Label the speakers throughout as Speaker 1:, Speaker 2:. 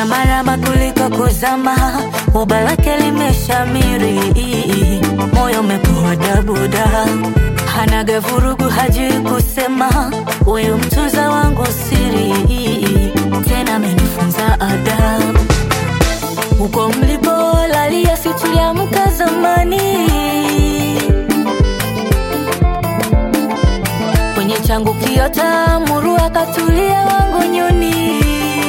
Speaker 1: marama kuliko kuzama, uba lake limeshamiri, moyo umepoa dabuda, hanaga vurugu, hajui kusema, huyu mtuza wangu siri, tena amenifunza adabu. Huko mlipolalia si tuliamka zamani, kwenye changu kiota muru akatulia wangu nyuni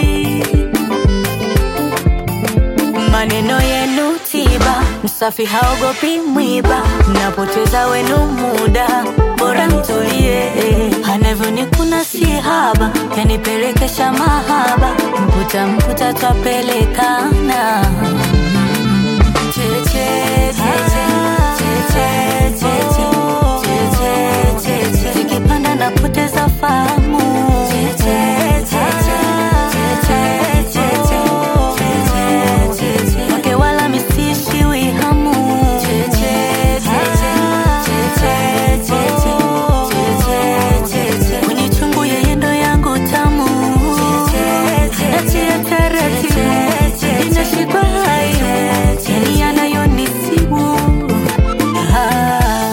Speaker 1: maneno yenu tiba, msafi haogopi mwiba, mnapoteza wenu muda, bora mtulie. Anavyonikuna si haba, yanipelekesha mahaba, mputa mputa twapelekana Cheche, cheche, cheche, cheche, cheche, cheche. Zikipanda napoteza fahamu Cheche, cheche, cheche, cheche, cheche, cheche. Wake wala misishiwi hamu Cheche, cheche, cheche, cheche, cheche, cheche. Kwenye chungu yeye ndo yangu tamu Natia taratibu Inashikwa hayo Yani yanayonisibu ah.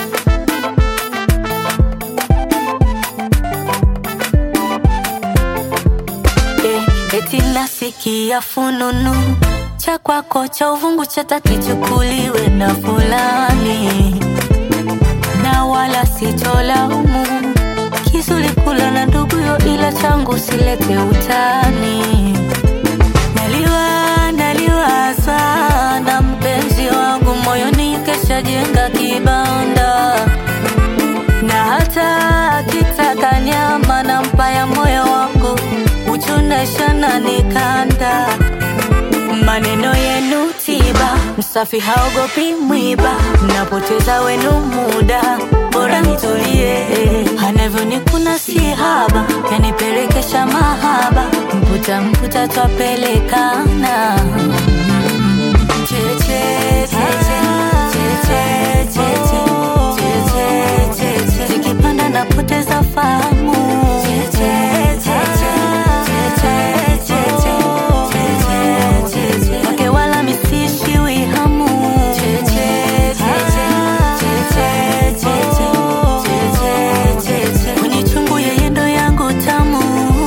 Speaker 1: Eh, eti nasikia fununu cha kwako cha uvungu chata kichukuliwe na fulani, na wala sitolaumu kizuri kula na nduguyo, ila changu silete utani. Naliwa naliwaza na mpenzi wangu moyoni, kesha jenga kibanda na hata akitaka nyama na mpaya moyo wangu uchunesha na nikanda maneno yenu tiba, msafi haogopi mwiba, mnapoteza wenu muda, bora nitulie. Anavyonikuna si haba, yanipelekesha mahaba, mputa mputa twapelekana Cheche, cheche, cheche, cheche, cheche, cheche. Zikipanda napoteza fahamu Cheche, cheche, cheche, cheche, cheche, cheche. Wake wala misishiwi hamu Cheche, cheche, cheche, cheche, cheche, cheche. Kwenye chungu yeye ndo yangu tamu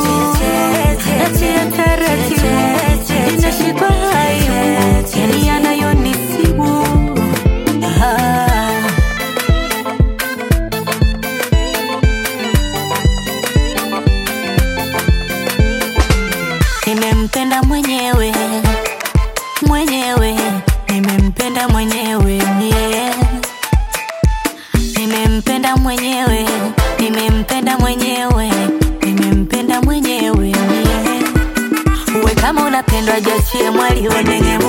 Speaker 1: Natia taratibu Inashikwa hayo Yani yanayonisibu ah. Nimempenda mwenyewe mwenyewe, nimempenda mwenyewe yeah. Nimempenda mwenyewe, nimempenda mwenyewe, nimempenda mwenyewe yeah. Uwe kama unapendwa, jachie mwali onenge